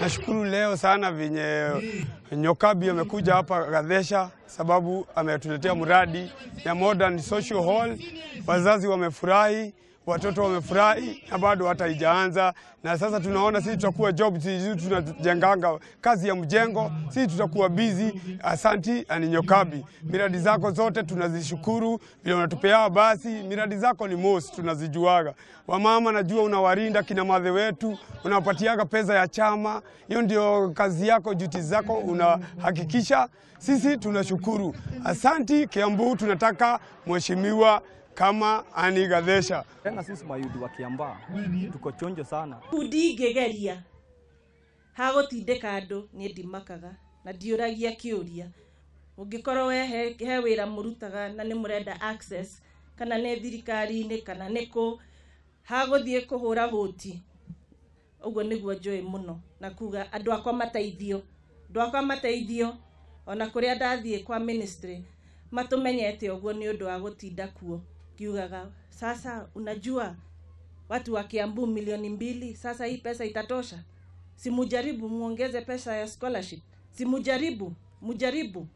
Nashukuru leo sana venye Nyokabi amekuja hapa Gadhesha, sababu ametuletea mradi ya modern social hall. Wazazi wamefurahi, watoto wamefurahi, na bado hata haijaanza. Na sasa tunaona sisi tutakuwa job, sisi tunajenganga kazi ya mjengo, sisi tutakuwa busy. Asanti ani Nyokabi, miradi zako zote tunazishukuru, vile unatupea basi. Miradi zako ni most tunazijuaga. Wamama najua unawarinda kina madhe wetu, unawapatiaga pesa ya chama. Hiyo ndio kazi yako, duty zako unahakikisha. Sisi tunashukuru, asanti. Kiambu tunataka mheshimiwa kama Ani Gadhesha. Tena sisi mayudi wa Kiambaa tuko chonjo sana. ndingĩgeria hagũtindĩka andũ niĩ ndimakaga na ndiũragia kĩũria ũngĩkorwo we he, he wĩra mũrutaga na nĩ mũrenda access kana nĩ thirikari-inĩ kana nĩ kũ hagũthiĩ kũhũra hũti ũguo nĩguo njũĩ mũno na kuga andũ akwa mateithio andũ akwa mateithio ona kũrĩa ndathiĩ kwa ministry matũmenyete ũguo nĩ ũndũ wa gũtinda kuo kiugaga sasa unajua watu wa Kiambu milioni mbili, sasa hii pesa itatosha? Si mujaribu muongeze pesa ya scholarship, si mujaribu, mujaribu.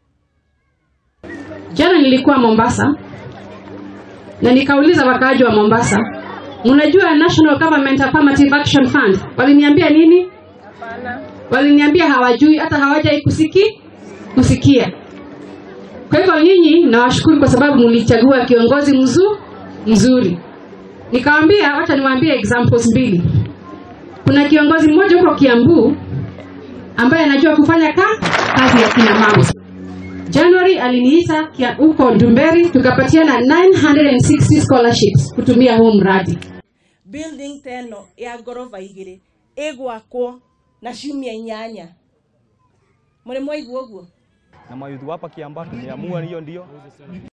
Jana nilikuwa Mombasa na nikauliza wakaaji wa Mombasa, mnajua National Government Affirmative Action Fund? Waliniambia nini? Waliniambia hawajui, hata hawajai kusiki kusikia. Kwa hivyo nyinyi nawashukuru kwa sababu mlichagua kiongozi mzu, mzuri. Nikawambia, wacha niwaambie examples mbili. Kuna kiongozi mmoja huko Kiambu ambaye anajua kufanya ka, kazi ya kina mama. January aliniita kia- huko Ndumberi tukapatiana 960 scholarships kutumia huu mradi. Building teno ya ngoroba igĩrĩ ĩgwakwo na ciumia inyanya. Mũrĩ mwaigua ũguo? Na mayudi hapa Kiambaa tumeamua hiyo ndio